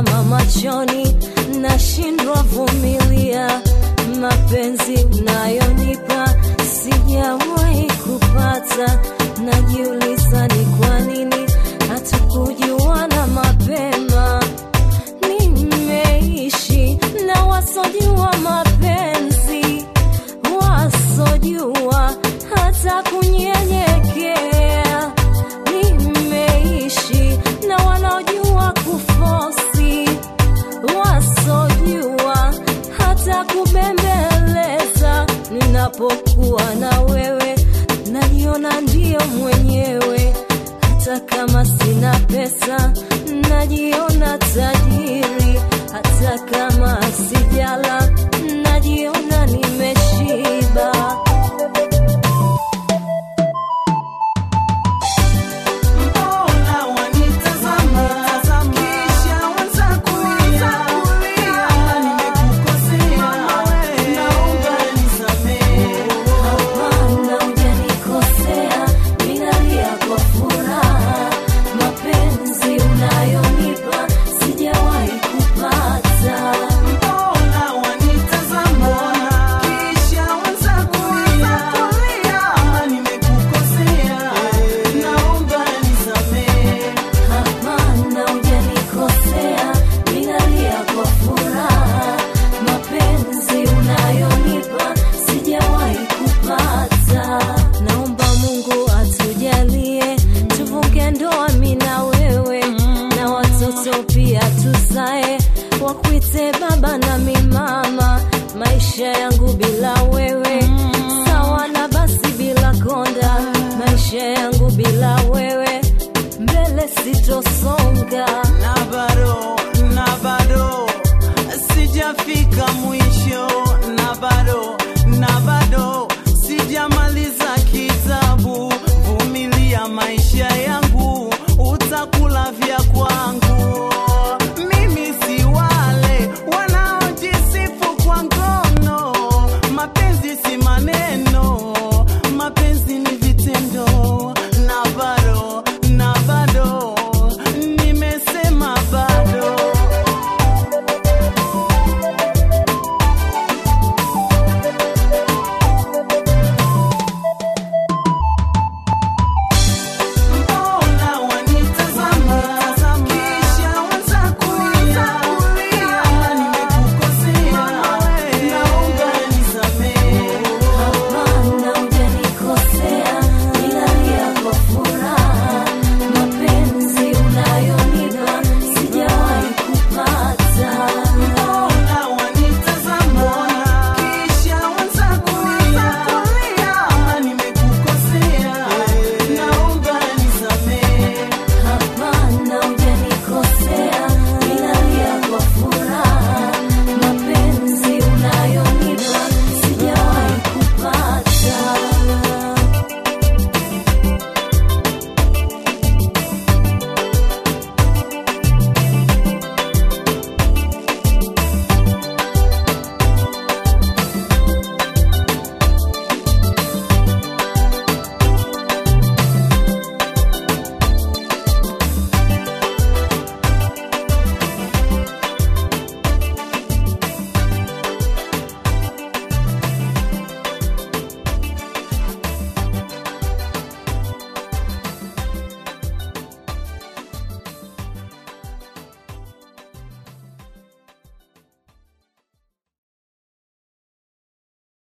kama machoni, nashindwa vumilia mapenzi unayonipa sijawahi kupata. Najiuliza ni kwa nini hatukujuana mapema. Nimeishi na wasojua mapenzi, wasojua hata kunyenyekea. Nimeishi na wanaojua kufosi, wasojua hata kubembeleza. Ninapokuwa na wewe, najiona ndio mwenyewe, hata kama sina pesa, najiona tajiri, hata kama sijala, najiona nimeshiba. Mbona wanitazama kisha wanza kulia? Kama nimekukosea, naomba nisamehe. Hapana, hujanikosea, ninalia kwa furaha. Mapenzi unayonipa sijawahi kupata. Mbona wanitazama kisha wanza kulia? Kama nimekukosea, naomba nisamehe. Hapana, hujanikosea, ninalia kwa furaha. Mapenzi unayonipa sijawahi kupata. Naomba Mungu atujalie tuvuke ndoa, mimi na wewe, na watoto pia tuzae, wakuite baba na mi mama. Maisha yangu bila wewe sawa na basi bila konda. Maisha yangu bila wewe mbele sitosonga.